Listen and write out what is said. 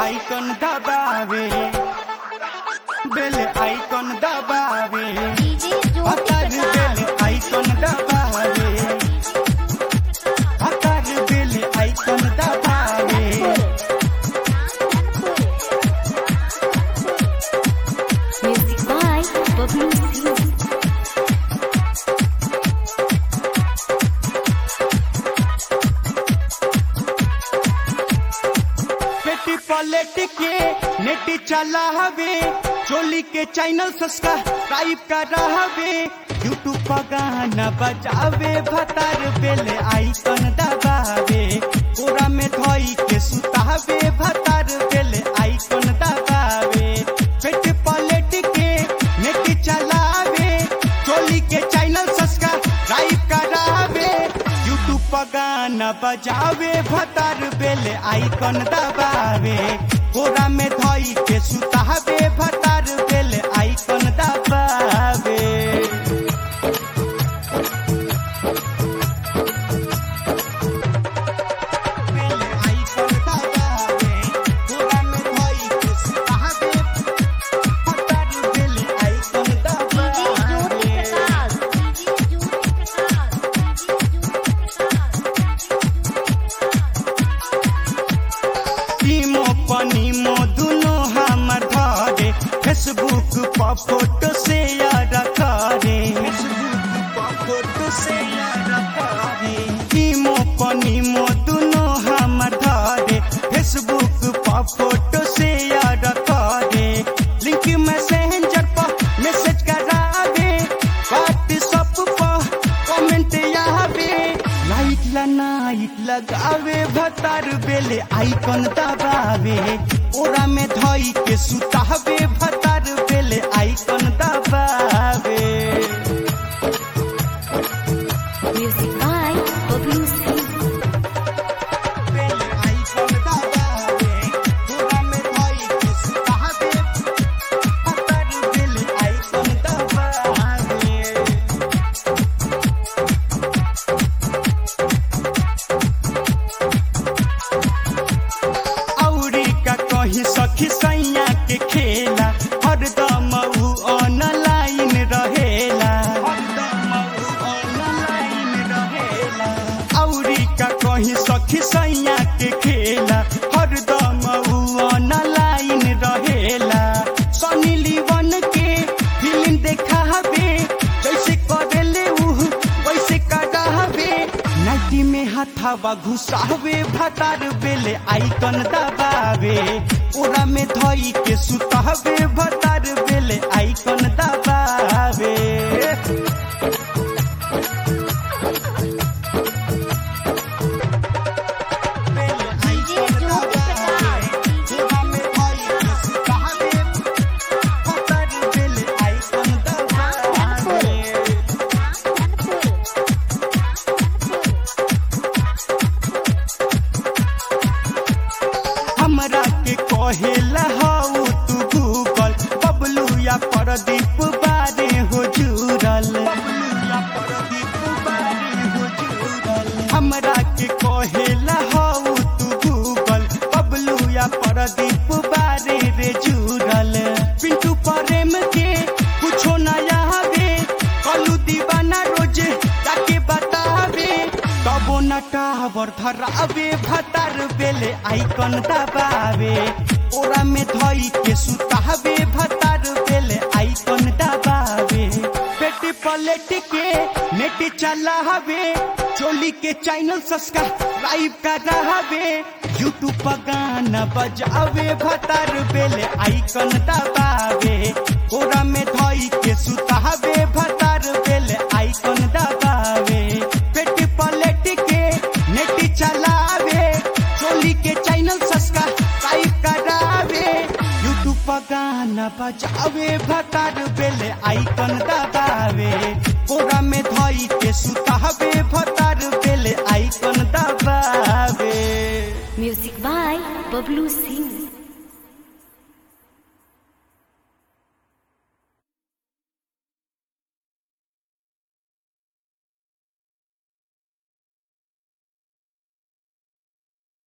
Icon दबावे बेल icon दबावे DJ ज्योति भतार प्रकाश बेल आइकन दबावे भतार बेल आइकन दबावे म्यूजिक बाय बबलू सिंह पेटी पलट के नेट चला हवे चोली के चैनल सब्सक्राइब कर हवे यूट्यूब पर गाना बजावे भतार बेल आइकन दबावे पूरा में धोई के सुतावे भतार बेल आइकन दबावे पेट पलट के नेट चलावे चोली के चैनल सब्सक्राइब करावे यूट्यूब पर गाना बजावे भतार बेल आइकन दबावे कोरा में धोई के सुतावे भतार बेल आइकन दबावे बेल आइकन दबावे कोरा में धोई के सुतावे भतार बेल आइकन डीजे ज्योति दबावे प्रकाश डीजे ज्योति प्रकाश टीमो पनीमो दुनो हमर धरे फेसबुक पर फोटो शेयर करे फेसबुक पर फोटो शेयर करे टीमो पनीमो दुनो हमर धरे फेसबुक पर फोटो शेयर करे लिंक मैसेंजर पर मैसेज करावे व्हाट्सएप पर कमेंट आवे लाइक ला नाइट लगावे भतार बेले आइकन दबावे ओरा में धोई के सुतावे भतार बेले आइकन दबावे म्यूजिक बाय बबलू सिंह बेले आइकन दबावे ओरा में धोई के सुतावे भतार बेले आइकन दबावे औरी का कही सखी सैया के खेला हरदम ऊ ऑनलाइन रहेला हरदम ऊ ऑनलाइन रहेला औरी का कही सखी सैया के खेला हरदम ऊ ऑनलाइन रहेला सनी लीवन के फिल्म देखावे जैसे करेले ऊ वैसे करावे नाइटी में हथावा घुसावे भतार बेले आइकन दबावे ओरा में धोई के सुतावे भतार बेले आइकन दबावे बेले डीजे आइकन ज्योति दबावे, ओरा में धोई के सुतावे, भतार बेले आइकन दबावे। हमरा के कहेला हाउ तू गूगल बबलू या प्रदीप बारे हो जुड़ल हमरा के कहेला हाउ तू गूगल बबलू या प्रदीप बारे रे जुड़ल पिंटू प्रेम के कुछो नया हवे कलू दीवाना रोज जाके बतावे तबो न टावर धरावे भतार बेले आइकन दबावे ओरा में धोई के सुतावे भतार बेले आइकन दबावे पेट पलट के नेट चलावे चोली के चैनल सब्सक्राइब करावे यूट्यूब पर गाना बजावे भतार बेले आइकन दबावे ओरा में धोई के सुतावे भतार बेले आइकन दबावे पेट पलट के नेट चलावे चोली के चैनल सब्सक्राइब करावे यूट्यूब पर गाना बजावे भतार बेले आइकन दबावे ओरा में धोई के सुतावे भतार बेले आइकन दबावे म्यूजिक बाय बबलू सिंह